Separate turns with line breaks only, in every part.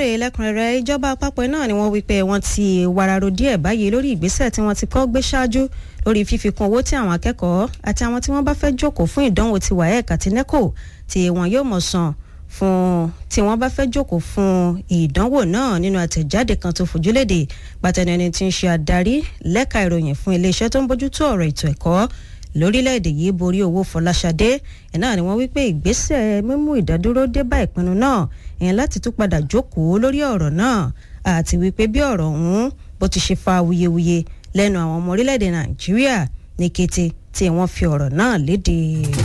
rèé lẹ́kùnrẹ́rẹ́ ìjọba àpapọ̀ náà ni wọ́n wí pé wọ́n ti wararo díẹ̀ báyìí lórí ìgbésẹ̀ tí wọ́n ti kọ́ gbé ṣáájú lórí fífikún owó tí àwọn akẹ́kọ̀ọ́ àti àwọn tí wọ́n bá fẹ́ jókòó fún ìdánwò ti waec àti neco tí wọ́n yóò mọ̀ san fún tí wọ́n bá fẹ́ jókòó fún ìdánwò náà nínú àtẹ̀jáde kan tó fojúlédè pàtẹ́nẹni tí ń ṣe adarí lẹ́ka ìròyìn fún iléeṣẹ́ tó ń bójútó ọ̀rọ̀ ètò ẹ̀kọ́ lórílẹ̀‐èdè yìí borí owó fọláṣadé ẹ̀ náà ni wọ́n wí pé ìgbésẹ̀ mímú ìdádúró dé bá ìpinnu náà ìyẹn láti tún padà jókòó lórí ọ̀rọ̀ náà àti wípé bí ọ̀rọ̀ ọ̀hún bó ti ṣe fa awuyewuye lẹ́nu àwọn ọmọ orílẹ̀‐èdè nàìjíríà ní kété tí wọ́n fi ọ̀rọ̀ náà léde.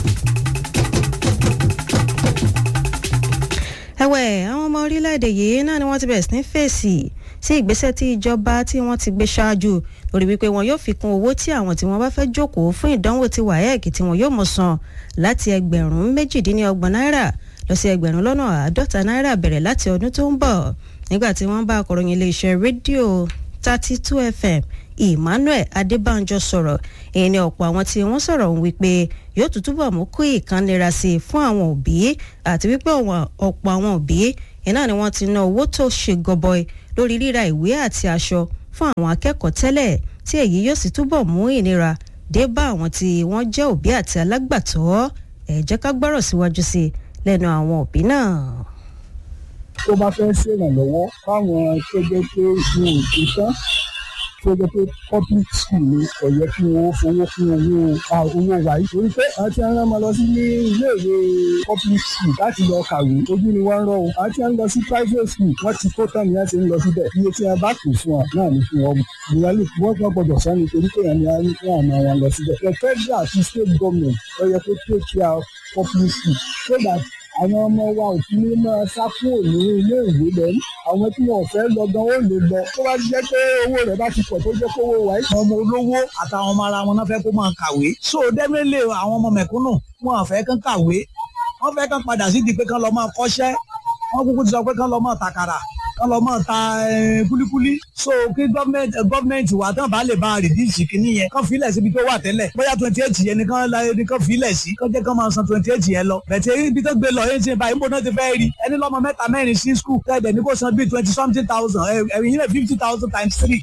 ẹ̀wẹ̀ àwọn ọmọ orílẹ̀‐èdè yìí náà ni wọ́n ti bẹ̀rẹ̀ sí ní fèsì sí ìgbésẹ̀ tí ìjọba tí wọ́n ti gbé ṣáájú lórí wípé wọn yóò fi kún owó tí àwọn tí wọ́n bá fẹ́ jókòó fún ìdánwò ti waec tí wọn yóò mọ̀ san láti ẹgbẹ̀rún méjìdínlọ́gbọ̀n náírà lọ sí ẹgbẹ̀rún lọ́nà àádọ́ta náírà bẹ̀rẹ̀ láti ọdún tó ń bọ̀ nígbà tí wọ́n bá akọ̀ròyìn iléeṣẹ́ rédíò thirty two fm emmanuel adébánjọ sọ̀rọ̀ èyí ni ọ̀pọ̀ àwọn tí wọ́n sọ̀rọ̀ ń wípé yóò tún túbọ̀ mú kó ìkànnira sí i fún àwọn òbí àti wípé ọ̀pọ̀ àwọn òbí iná ni wọ́n ti ná owó tó ṣe gọbọi lórí ríra ìwé àti aṣọ fún àwọn akẹ́kọ̀ọ́ tẹ́lẹ̀ tí èyí yóò sì túbọ̀ mú ìnira dé bá àwọn tí wọ́n jẹ́ òbí àti alágbàtọ́ ẹ̀ jẹ́ ká gbọ́rọ̀ síwájú sí i lẹ́nu àwọn òbí náà.
tó bá fẹ́ ṣèrànlọ́wọ́ fáwọn tó jẹ́ pé wọn ò ti tán tó jẹ́ pé public school ni ọ̀yẹ́ kí wọ́n fowó fún owó owó wáyé. torí pé àwọn tí wọ́n máa lọ sí ní iléèwé public school láti lọ kàwé ojú ni wọ́n ń rọ̀ o. àwọn tí wọ́n lọ sí private school wọ́n ti kó tán ni wọ́n ti ń lọ síbẹ̀. iye tí wọ́n bá kù fún wa náà ni fún wọn. ìyá lè wọ́n gbọ́ gbọ́dọ̀ sani torí pé ẹni àwọn fún àwọn àwọn lọ síbẹ̀. the federal àti state government ọ̀yẹ́ kó take care of public school so that àwọn ọmọ wa ò fi ní máa sá kúrò ní ilé ìwé lẹ́nu àwọn tí wọn ò fẹ́ lọ gan ó lè lọ tó bá jẹ́ pé owó rẹ̀ bá ti pọ̀ tó jẹ́ kówó wa.
ọmọ olówó àtàwọn ọmọ ara wọn náà fẹ́ kó máa kàwé so definitely àwọn ọmọ mẹ̀kúnnù wọn ò fẹ́ kán kàwé wọ́n fẹ́ kán padà sí di pé kán lọ máa kọ́ṣẹ́ wọ́n kúkú ti sọ pé kán lọ máa tàkàrà kán lọ máa ta kúlíkúlí so kí gọ́ọ̀mẹ̀ntì wa tán bá lè bá rìdíìsì kìíní yẹn kán filẹ̀ síbi tó wà tẹ́lẹ̀ bóyá twenty eight yẹn nìkan ni kán filẹ̀ sí kán jẹ́ kán máa san twenty eight yẹn lọ bẹ̀tẹ̀ ibi tó gbé lọ yẹn ti báyìí níbo náà ti fẹ́ rí ẹni lọ́mọ mẹ́ta mẹ́rin sí skul tẹ́ẹ̀dẹ̀ ní kó san bíi twenty something thousand ẹ̀yìn yẹn fifty thousand times three.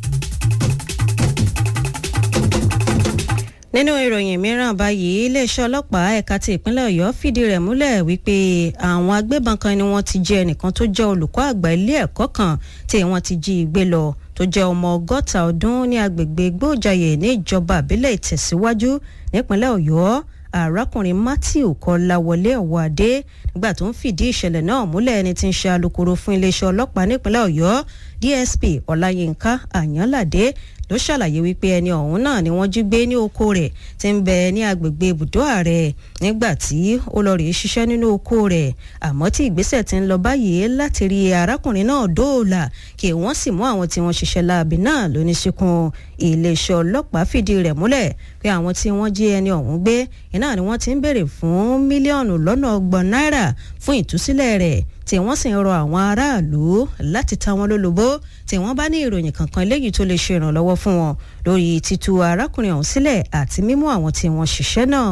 nínú ìròyìn mìíràn báyìí iléeṣẹ́ ọlọ́pàá ẹ̀ka ti ìpínlẹ̀ ọ̀yọ́ fìdí rẹ̀ múlẹ̀ wípé àwọn agbébọn kan ni wọ́n ti jẹ́ ẹnìkan tó jẹ́ olùkọ́ àgbà ilé ẹ̀kọ́ kan tí wọ́n ti jí gbé lọ tó jẹ́ ọmọ ọgọ́ta ọdún ní agbègbè gbóòjàyè ní ìjọba àbílẹ̀ ìtẹ̀síwájú nípínlẹ̀ ọ̀yọ́ arákùnrin matthew kọláwọlé ọwọ́adé nígbà tó ń fìdí ìṣẹ̀lẹ̀ náà múlẹ̀ ẹni tí ń ṣe alukoro fún iléeṣẹ́ ọlọ́pàá nípínlẹ̀ ọ̀yọ́ dsp ọláyínká àyànládé ló ṣàlàyé wípé ẹni ọ̀hún náà ni wọ́n jí gbé ní oko rẹ̀ tí ń bẹ ní agbègbè ibùdó ààrẹ nígbà tí ó lọ rèé ṣiṣẹ́ nínú oko rẹ̀ àmọ́ tí ìgbésẹ̀ ti ń lọ báyìí láti rí arákùnrin náà dóòlà kí wọ́n sì mú àwọn tí wọ́n ṣiṣẹ́ láabi náà lóníṣíkún iléeṣẹ́ ọlọ́pàá fìdí rẹ̀ múlẹ̀ pé àwọn tí wọ́n jí ẹni ọ̀hún gbé iná ni wọ́n ti ń béèrè fún mílíọ̀nù lọ́nà ọgbọ̀n náírà fún ìtúsílẹ̀ rẹ̀ tí wọ́n sì ń rọ àwọn aráàlú láti ta wọn lólobó tí wọ́n bá ní ìròyìn kankan eléyìí tó lè ṣe ìrànlọ́wọ́ fún wọn lórí títú arákùnrin ọ̀hún sílẹ̀ àti mímú àwọn tí wọ́n ṣiṣẹ́ náà.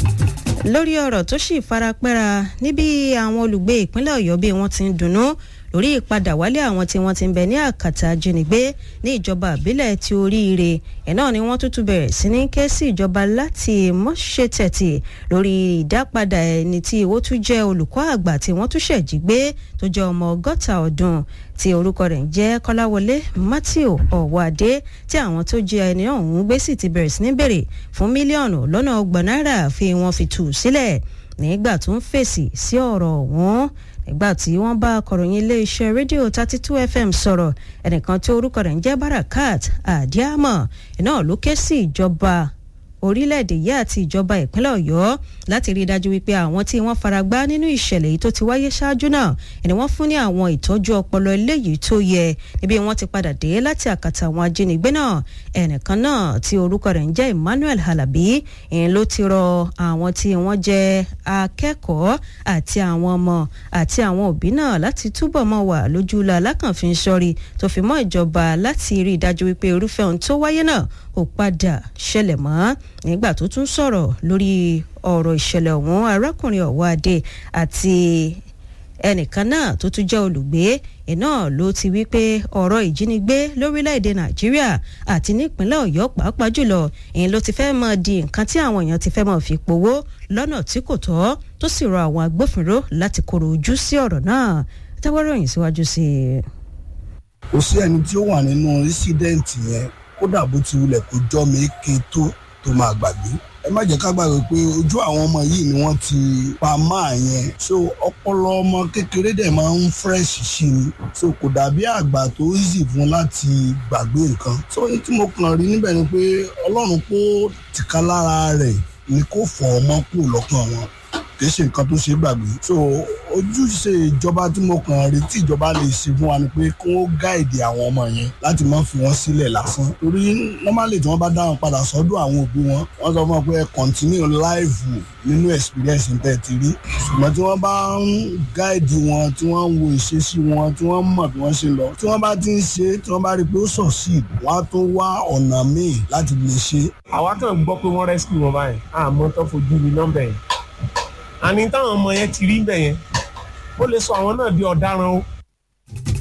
lórí ọ̀rọ̀ tó sì farapẹ́ra níbi àwọn olùgbé ìpínlẹ̀ ọ̀yọ́ bí wọ́n ti ń dunnú lórí ìpadà wálé àwọn tí wọ́n ti ń bẹ ní àkàtà ajínigbé ní ìjọba àbílẹ̀ ti oríire ẹ̀ náà ni wọ́n tútù bẹ̀rẹ̀ sí ní ké sí ìjọba láti mọ́ṣẹ́ tẹ̀tì lórí ìdápadà ẹni tí ó tún jẹ́ olùkọ́ àgbà tí wọ́n tún ṣẹ̀jí gbé tó jẹ́ ọmọ ọgọ́ta ọdún tí orúkọ rẹ̀ ń jẹ́ kọ́láwọlé matthew ọ̀wádé tí àwọn tó jẹ́ ẹni ọ̀hún gbé sì ti bẹ̀rẹ̀ sí ní bèrè fún mílíọ̀nù lọ́nà ọgbọ̀n náírà fi wọ́n fi tù sílẹ̀ nígbà tó ń fèsì sí ọ̀rọ̀ ọ̀hún nígbà tí wọ́n bá akọ̀ròyìn iléeṣẹ́ rédíò thirty two fm sọ̀rọ̀ ẹnìkan tí orúkọ rẹ̀ ń jẹ́ barakat adiamọ iná ló ké sí ìjọba orílẹ̀-èdè yìí àti ìjọba ìpínlẹ̀ ọ̀yọ́ láti rí i dájú wípé àwọn tí wọ́n faragbá nínú ìṣẹ̀lẹ̀ yìí tó ti wáyé ṣáájú náà ni wọ́n fún ní àwọn ìtọ́jú ọpọlọ eléyìí tó yẹ níbi wọ́n ti padà dé láti àkàtà àwọn ajínigbé náà ẹnìkan náà tí orúkọ rẹ̀ ń jẹ́ emmanuel halabi ìyẹn ló ti rọ àwọn tí wọ́n jẹ́ akẹ́kọ̀ọ́ àti àwọn ọmọ àti àwọn òbí náà láti túbọ̀ mọ́ wà lójúlọ alákànfin sọ́rí tó fi mọ́ ìjọba láti rí i dájú wípé irúfẹ́ ohun tó wáyé náà ò padà ṣẹlẹ̀ mọ́ nígbà tó tún sọ̀rọ̀ lórí ọ̀rọ̀ ìṣẹ̀lẹ̀ ọ̀hún arákùnrin ọ̀wọ́ adé àti ẹnìkan náà tó tún jẹ́ olùgbé iná ló ti wí pé ọ̀rọ̀ ìjínigbé lórílẹ̀‐èdè nàìjíríà àti nípínlẹ̀ ọ̀yọ́ pàápàá jùlọ ìyẹn ló ti fẹ́ mọ́ di nǹkan tí àwọn èèyàn ti fẹ́ mọ́ fi powó lọ́nà tí kò tọ́ tó sì rọ àwọn agbófinró láti kóró ojú sí ọ̀rọ̀ náà táwọ́rọ̀ yìí síwájú sí i.
kò sí ẹni tí ó wà nínú ísídẹ́ǹtì yẹn kódà bó ti wulẹ̀ kó jọ́ mi ké tó tó máa gbàgbé ẹ má jẹ́ ká gbàgbé pé ojú àwọn ọmọ yìí ni wọ́n ti pa máa yẹn so ọpọlọ ọmọ kékeré dẹ̀ máa ń fresh sí ni so kò dàbí àgbà tó easy fún láti gbàgbé nǹkan so ní tí mo kàn rí níbẹ̀ ni pé ọlọ́run kó tìka lára rẹ̀ ni kó fọ ọmọ kúrò lọ́kàn wọn kì í ṣe nǹkan tó ṣe é gbàgbé so ojúṣe ìjọba tí mo kàn rí tí ìjọba lè ṣe fún wa ni pé kí wọ́n gáìdì àwọn ọmọ yẹn láti má fi wọ́n sílẹ̀ lásán torí normally tí wọ́n bá dá wọn padà sọ́dọ̀ àwọn òbí wọn wọ́n sọ fún wọn pé ẹ continue life nínú experience tẹ̀ ti rí ṣùgbọ́n tí wọ́n bá ń gáìdì wọn tí wọ́n ń wo ìṣesí wọn tí wọ́n mọ̀ bí wọ́n ṣe lọ tí wọ́n bá ti ń ṣe tí wọ́n bá rí i pé ó succeed wọ́n á tó wá ọ̀nà míì láti lè ṣe.
àwa kàn gbọ́ pé wọ́n rescue wọn báyìí àmọ́ tó fojú mi nọ́mbà yẹn àní táwọn ọmọ yẹn ti rí bẹ̀ yẹn ó lè sọ àwọn náà di ọ̀daràn o